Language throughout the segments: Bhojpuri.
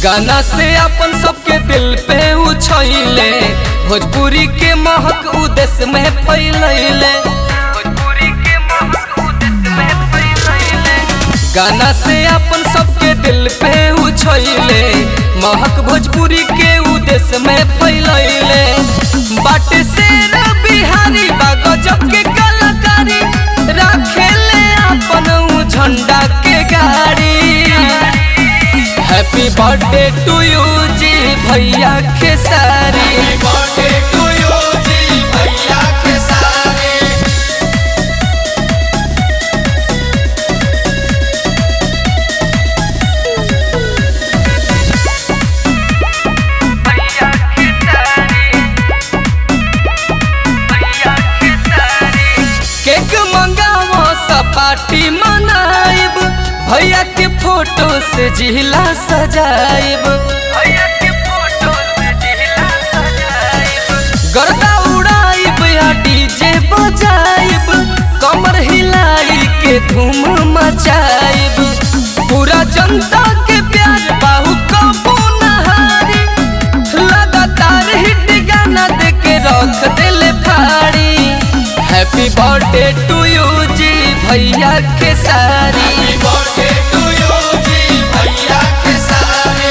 गाना से अपन सबके दिल पे उछैले भोजपुरी के महक उदेश में फैलैले भोजपुरी के महक उदेश में फैलैले गाना से अपन सबके दिल पे उछैले महक भोजपुरी के उदेश में फैलैले बाटे से बिहारी बा गजब के कलाकारी राखेले अपन उ झंडा के गाड़ी हैप्पी बर्थडे टू यू जी भैया खेसारी बर्थडे टू यू जी भैया के सारे भैया खेसारी भैया खेसारी केक मंगावो सपाटी मनाइब भैया के फोटो से जिला सजाइब भैया के फोटो से जिला सजाइब गर्दा उड़ाइब या डीजे बजाइब कमर हिलाई के धूम मचाइब पूरा जनता के प्यार बाहु कबू नहारी लगातार हिट गाना दे के रख दिल फाड़ी हैप्पी बर्थडे टू यू जी भैया के सारी बर्थडे टू यू जी भैया के सारे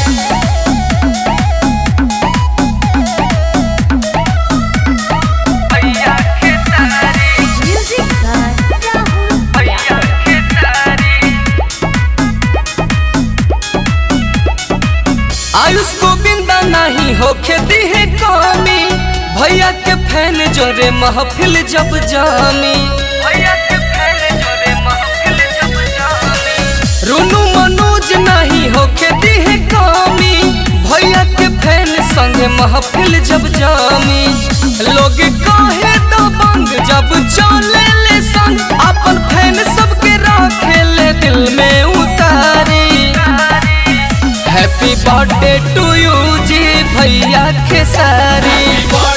भैया के सारी Music by Rahul भैया के सारी आयुष गोविंदा नहीं होके दी है कमी भैया के फैन जोरे महफिल जब जामी भैया के फैन जोरे महफिल जब जामी रुनु मनोज नहीं होके दी है कमी भैया के फैन संग महफिल जब जामी लोग कहे तो बंग जब चले ले संग अपन फैन सबके रखे ले दिल में उतारी हैप्पी बर्थडे टू यू जी भैया खेसारी बर्थडे